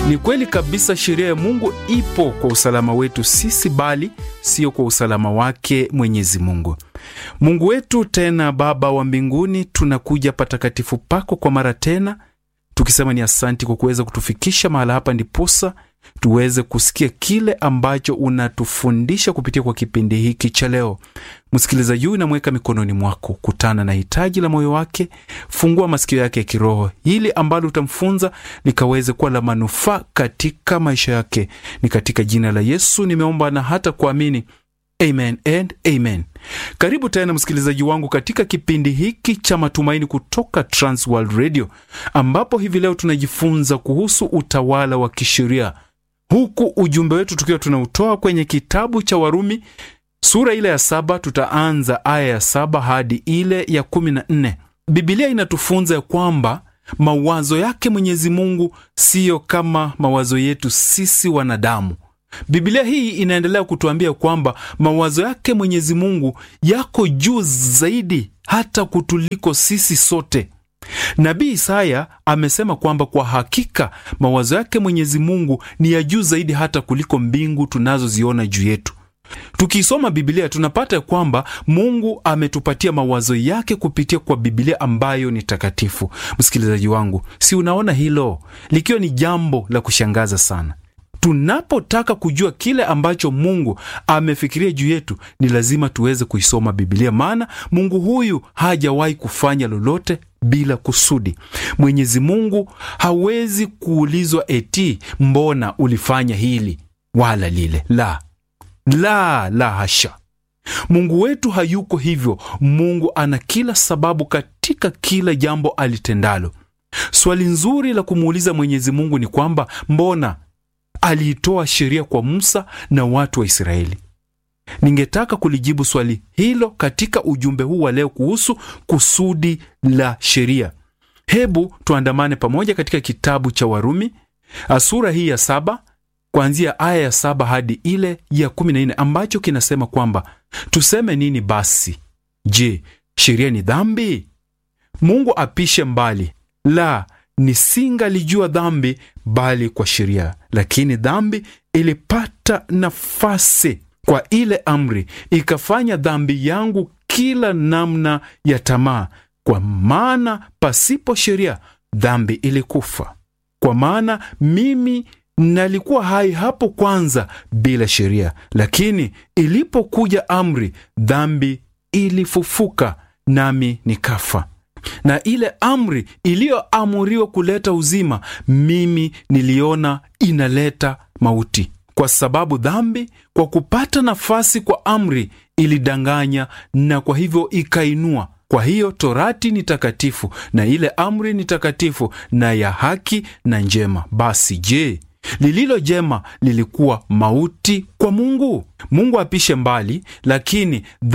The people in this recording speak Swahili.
Ni kweli kabisa, sheria ya Mungu ipo kwa usalama wetu sisi, bali sio kwa usalama wake Mwenyezi Mungu. Mungu wetu tena Baba wa mbinguni, tunakuja patakatifu pako kwa mara tena tukisema ni asanti kwa kuweza kutufikisha mahala hapa, ndiposa tuweze kusikia kile ambacho unatufundisha kupitia kwa kipindi hiki cha leo. Msikilizaji huyu namweka mikononi mwako, kutana na hitaji la moyo wake, fungua masikio yake ya kiroho, hili ambalo utamfunza likaweze kuwa la manufaa katika maisha yake. Ni katika jina la Yesu nimeomba na hata kuamini, amen and amen. Karibu tena msikilizaji wangu katika kipindi hiki cha matumaini kutoka Transworld Radio, ambapo hivi leo tunajifunza kuhusu utawala wa kisheria, huku ujumbe wetu tukiwa tunautoa kwenye kitabu cha Warumi sura ile ya saba. Tutaanza aya ya saba hadi ile ya kumi na nne. Bibilia inatufunza ya kwamba mawazo yake Mwenyezi Mungu siyo kama mawazo yetu sisi wanadamu. Biblia hii inaendelea kutuambia kwamba mawazo yake Mwenyezi Mungu yako juu zaidi hata kutuliko sisi sote. Nabii Isaya amesema kwamba kwa hakika mawazo yake Mwenyezi Mungu ni ya juu zaidi hata kuliko mbingu tunazoziona juu yetu. Tukisoma Biblia tunapata kwamba Mungu ametupatia mawazo yake kupitia kwa Biblia ambayo ni takatifu. Msikilizaji wangu, si unaona hilo likiwa ni jambo la kushangaza sana? Tunapotaka kujua kile ambacho Mungu amefikiria juu yetu, ni lazima tuweze kuisoma Biblia, maana Mungu huyu hajawahi kufanya lolote bila kusudi. Mwenyezi Mungu hawezi kuulizwa eti mbona ulifanya hili wala lile. La, la, la, hasha! Mungu wetu hayuko hivyo. Mungu ana kila sababu katika kila jambo alitendalo. Swali nzuri la kumuuliza Mwenyezi Mungu ni kwamba mbona aliitoa sheria kwa Musa na watu wa Israeli. Ningetaka kulijibu swali hilo katika ujumbe huu wa leo kuhusu kusudi la sheria. Hebu tuandamane pamoja katika kitabu cha Warumi sura hii ya saba kuanzia aya ya saba hadi ile ya kumi na nne ambacho kinasema kwamba tuseme nini basi? Je, sheria ni dhambi? Mungu apishe mbali! La, nisingalijua dhambi bali kwa sheria. Lakini dhambi ilipata nafasi kwa ile amri, ikafanya dhambi yangu kila namna ya tamaa. Kwa maana pasipo sheria dhambi ilikufa. Kwa maana mimi nalikuwa hai hapo kwanza bila sheria, lakini ilipokuja amri, dhambi ilifufuka, nami nikafa na ile amri iliyoamuriwa kuleta uzima, mimi niliona inaleta mauti, kwa sababu dhambi kwa kupata nafasi kwa amri ilidanganya, na kwa hivyo ikainua. Kwa hiyo torati ni takatifu na ile amri ni takatifu na ya haki na njema. Basi je, lililo jema lilikuwa mauti kwa Mungu? Mungu apishe mbali, lakini